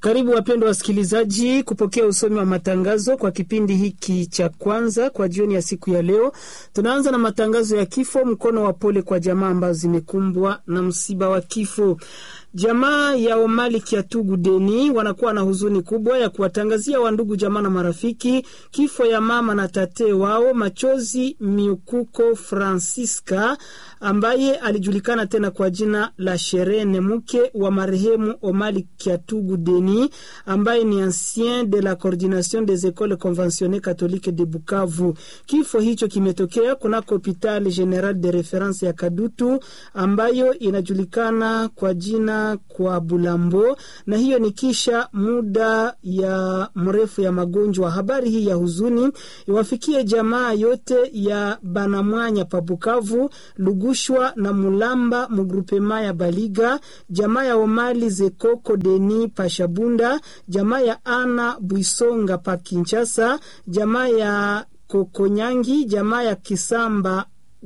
Karibu wapendwa wasikilizaji kupokea usomi wa matangazo kwa kipindi hiki cha kwanza kwa jioni ya siku ya leo. Tunaanza na matangazo ya kifo, mkono wa pole kwa jamaa ambazo zimekumbwa na msiba wa kifo. Jamaa ya Omali Kiatugu Deni wanakuwa na huzuni kubwa ya kuwatangazia wandugu jamaa na marafiki kifo ya mama na tate wao Machozi Miukuko Francisca ambaye alijulikana tena kwa jina la Sherene, mke wa marehemu Omali Kiatugu Deni ambaye ni ancien de la coordination des écoles conventionnées catholiques de Bukavu. Kifo hicho kimetokea kunako hopital general de reference ya Kadutu ambayo inajulikana kwa jina kwa Bulambo, na hiyo ni kisha muda ya mrefu ya magonjwa. Habari hii ya huzuni iwafikie jamaa yote ya Banamwanya pa Bukavu, Lugushwa na Mulamba mugrupema ya Baliga, jamaa ya Omali Zekoko Deni pa Shabunda, jamaa ya Ana Bwisonga pa Kinshasa, jamaa ya Kokonyangi, jamaa ya Kisamba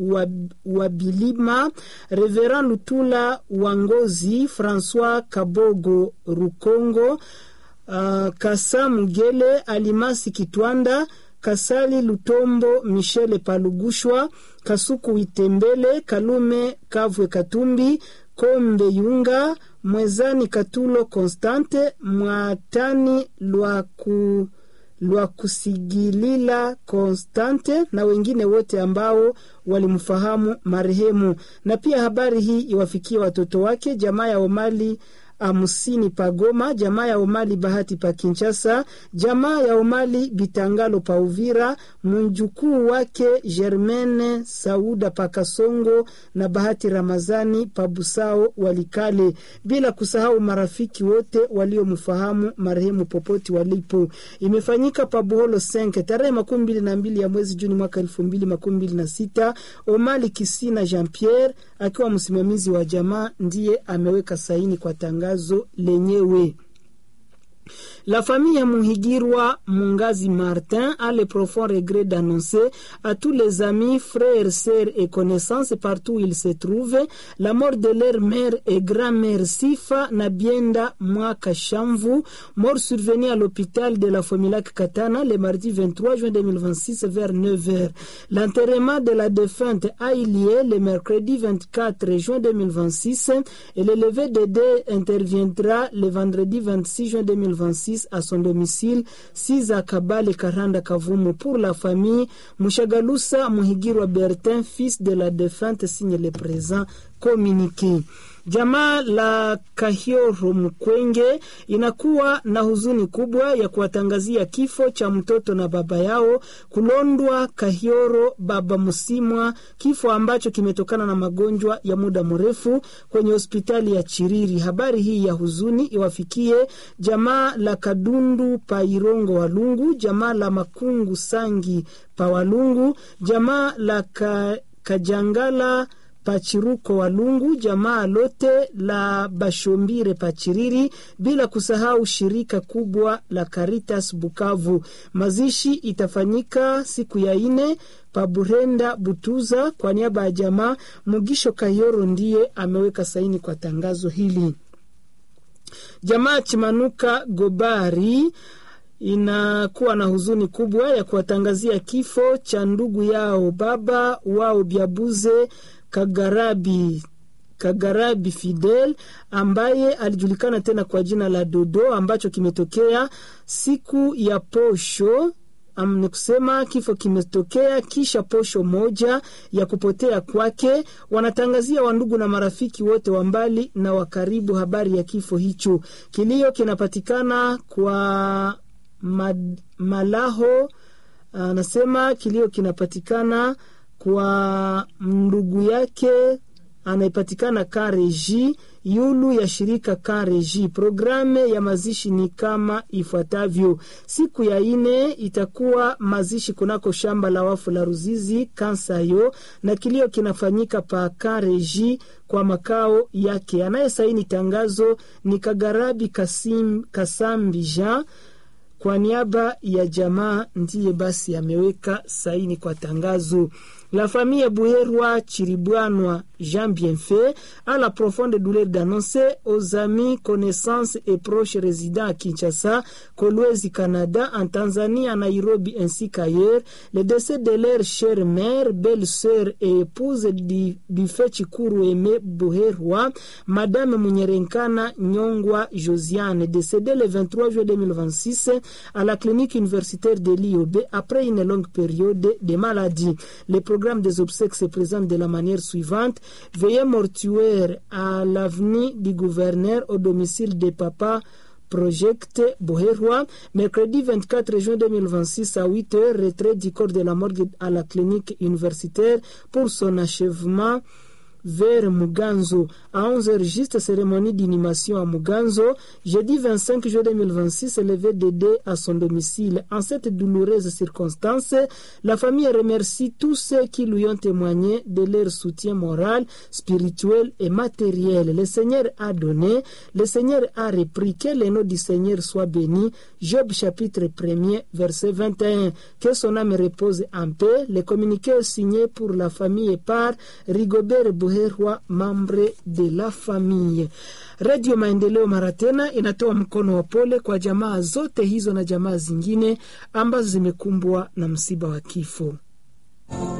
Wabilima, Reverend Lutula Wangozi, Francois Kabogo Rukongo, uh, Kasa Mugele, Alimasi Kitwanda, Kasali Lutombo, Michele Palugushwa, Kasuku Witembele, Kalume Kavwe Katumbi, Kombe Yunga, Mwezani Katulo Constante, Mwatani Lwaku lwa kusigilila Konstante na wengine wote ambao walimfahamu marehemu. Na pia habari hii iwafikie watoto wake, jamaa ya Omali Amusini Pagoma, jamaa ya Omali Bahati pa Kinshasa, jamaa ya Omali Bitangalo pa Uvira, mjukuu wake Germaine Sauda pa Kasongo na Bahati Ramazani pa Busao Walikale, bila kusahau marafiki wote waliomfahamu marehemu popote walipo. Imefanyika pa Buholo Senke tarehe makumi mbili na mbili ya mwezi Juni mwaka elfu mbili makumi mbili na sita. Omali Kisina Jean Pierre akiwa msimamizi wa jamaa ndiye ameweka saini kwa tangazo lenyewe. La famille Muhigirwa Mungazi Martin a le profond regret d'annoncer à tous les amis, frères, sœurs et connaissances partout où ils se trouvent la mort de leur mère et grand-mère Sifa Nabienda Mwaka Shamvu, mort survenue à l'hôpital de la Fomilac Katana le mardi 23 juin 2026 vers 9h. L'enterrement de la défunte a eu lieu le mercredi 24 juin 2026 et le lever de dés interviendra le vendredi 26 juin 2026 à son domicile Siza Kabale Karanda Kavumu pour la famille Mushagalusa Muhigirwa Bertin fils de la défunte signe le présent communiqué. Jamaa la Kahioro Mkwenge inakuwa na huzuni kubwa ya kuwatangazia kifo cha mtoto na baba yao Kulondwa Kahioro Baba Musimwa, kifo ambacho kimetokana na magonjwa ya muda mrefu kwenye hospitali ya Chiriri. Habari hii ya huzuni iwafikie jamaa la Kadundu pa Irongo Walungu, jamaa la Makungu Sangi pa Walungu, jamaa la ka, Kajangala Pachiruko Walungu, jamaa lote la Bashombire Pachiriri, bila kusahau shirika kubwa la Caritas Bukavu. Mazishi itafanyika siku ya ine Paburenda Butuza. Kwa niaba ya jamaa, Mugisho Kayoro ndiye ameweka saini kwa tangazo hili. Jamaa Chimanuka Gobari inakuwa na huzuni kubwa ya kuwatangazia kifo cha ndugu yao baba wao Byabuze Kagarabi Kagarabi Fidel ambaye alijulikana tena kwa jina la Dodo, ambacho kimetokea siku ya posho. Um, ni kusema kifo kimetokea kisha posho moja ya kupotea kwake. Wanatangazia wandugu na marafiki wote wa mbali na wa karibu habari ya kifo hicho. Kilio kinapatikana kwa mad, Malaho anasema kilio kinapatikana kwa ndugu yake anayepatikana Kareji yulu ya shirika Kareji. Programe ya mazishi ni kama ifuatavyo: siku ya ine itakuwa mazishi kunako shamba la wafu la Ruzizi Kansayo, na kilio kinafanyika pa Kareji kwa makao yake. Anayesaini tangazo ni Kagarabi Kasim, Kasambi Jean kwa niaba ya jamaa ndiye basi ameweka saini kwa tangazo. La famille Bouherwa Chiribouanois Jean Bienfait a la profonde douleur d'annoncer aux amis, connaissances et proches résidents à Kinshasa, Kolwezi, Canada, en Tanzanie, à Nairobi ainsi qu'ailleurs, le décès de leur chère mère, belle-sœur et épouse du, du fait Chikuru Aimé Bouherwa, Madame Munyerenkana Nyongwa Josiane, décédée le 23 juillet 2026 à la clinique universitaire de l'IOB après une longue période de maladie. Le programme des obsèques se présente de la manière suivante. Veillée mortuaire à l'avenue du gouverneur au domicile des papas Project Boherwa, mercredi 24 juin 2026 à 8 heures, retrait du corps de la morgue à la clinique universitaire pour son achèvement vers Muganzo. À 11h, juste cérémonie d'inhumation à Muganzo. Jeudi 25 juin 2026, levé Dédé à son domicile. En cette douloureuse circonstance, la famille remercie tous ceux qui lui ont témoigné de leur soutien moral, spirituel et matériel. Le Seigneur a donné, le Seigneur a repris. Que le nom du Seigneur soit béni. Job chapitre 1er, verset 21. Que son âme repose en paix. Le communiqué est signé pour la famille par Rigobert Bouhe Herwa, membre de la famille. Radio Maendeleo mara tena inatoa mkono wa pole kwa jamaa zote hizo na jamaa zingine ambazo zimekumbwa na msiba wa kifo.